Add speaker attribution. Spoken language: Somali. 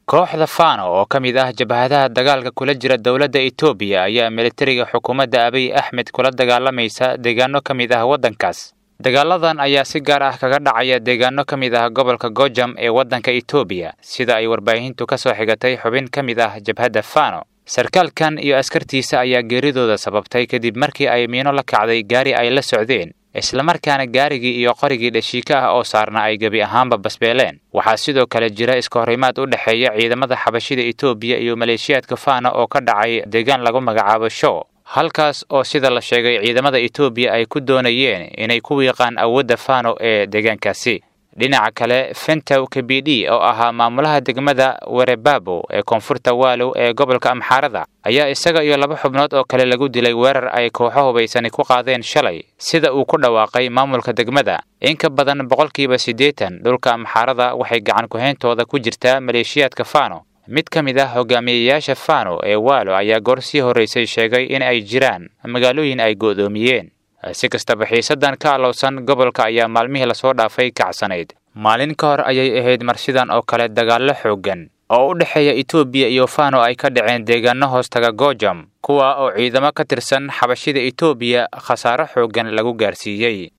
Speaker 1: kooxda fano oo ka mid ah jabhadaha dagaalka kula jira dowladda etoobiya ayaa militariga xukuumadda abiy axmed kula dagaalamaysa deegaano ka mid ah waddankaas dagaaladan ayaa si gaar ah kaga dhacaya deegaano ka mid ah gobolka gojam ee waddanka etoobiya sida ay warbaahintu ka soo xigatay xubin ka mid ah jabhadda fano sarkaalkan iyo askartiisa ayaa geeridooda sababtay kadib markii ay miino la kacday gaari ay la socdeen islamarkaana gaarigii iyo qorigii dhashiika ah oo saarna ay gebi ahaanba basbeeleen waxaa sidoo kale jira iskahorimaad u dhexeeya ciidamada xabashida etoobiya iyo maleeshiyaadka fano oo ka dhacay deegaan lagu magacaabo show halkaas oo sida la sheegay ciidamada etoobiya ay ku doonayeen inay ku wiiqaan awoodda fano ee deegaankaasi dhinaca kale fentow kabidi oo ahaa maamulaha degmada werebabo ee koonfurta waalow ee gobolka amxaarada ayaa isaga iyo laba xubnood oo kale lagu dilay weerar ay kooxo hubaysani ku qaadeen shalay sida uu ku dhawaaqay maamulka degmada in ka badan boqolkiiba siddeetan dhulka amxaarada waxay gacan ku-hayntooda ku jirtaa maleeshiyaadka fano mid ka mid ah hogaamiyeyaasha fano ee waalo ayaa goor sii horraysay sheegay in ay jiraan magaalooyin ay go'doomiyeen si kastaba xiisadan ka alowsan gobolka ayaa maalmihii lasoo dhaafay kacsanayd maalin ka hor ayay ahayd marsidan oo kale dagaallo xooggan oo u dhexeeya etoobiya iyo fano ay ka dhaceen deegaano hoostaga gojam kuwa oo ciidamo ka tirsan xabashida etoobiya khasaaro xooggan lagu gaarsiiyey